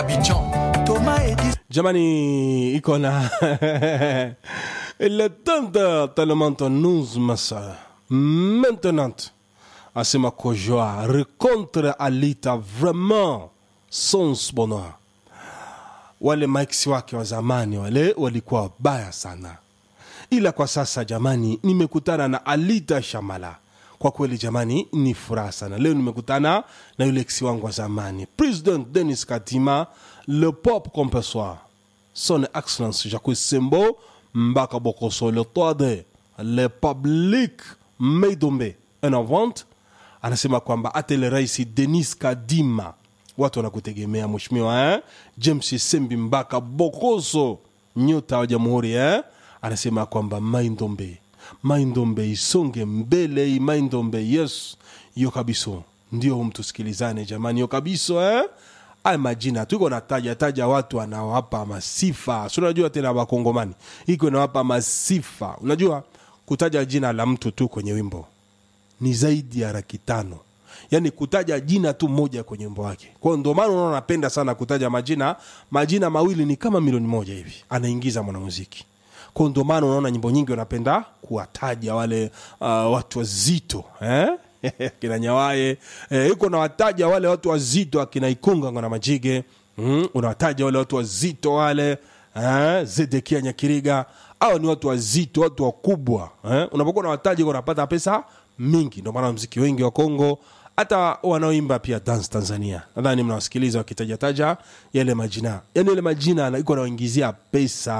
Abidjan, Thomas Edis, jamani iko na il est temps de tellement nous ma soeur maintenant asema kojoa rencontre alita vraiment sans bonheur wale maiksi wake wa zamani wale walikuwa wabaya sana ila kwa sasa jamani nimekutana na alita shamala kwa kweli jamani ni furaha sana leo nimekutana na yule eksi wangu wa zamani president denis katima le pop compessoir son excellence jacques sembo mbaka bokoso le toade le public meidombe en avant anasema kwamba atele rais denis kadima watu wanakutegemea mheshimiwa eh? james sembi mbaka bokoso nyota wa jamhuri eh? anasema kwamba maindombe maindombe isonge mbele maindombe yes yo kabiso ndio mtusikilizane jamani yo kabiso eh? ay majina tuko nataja taja watu anawapa masifa si unajua tena wakongomani iko nawapa masifa unajua kutaja jina la mtu tu kwenye wimbo ni zaidi ya laki tano yaani kutaja jina tu moja kwenye wimbo wake kwao ndio maana unaona napenda sana kutaja majina majina mawili ni kama milioni moja hivi anaingiza mwanamuziki kwao ndio maana unaona nyimbo nyingi wanapenda kuwataja wale uh, watu wazito eh? kina nyawaye eh, iko nawataja wale watu wazito akina ikunga na majige mm, unawataja wale watu wazito wale eh, zedekia nyakiriga au ni watu wazito watu wakubwa eh? unapokuwa unawataja unapata pesa mingi ndio maana mziki wengi wa kongo hata wanaoimba pia dance tanzania nadhani mnawasikiliza wakitajataja yale majina yani yale majina iko nawaingizia pesa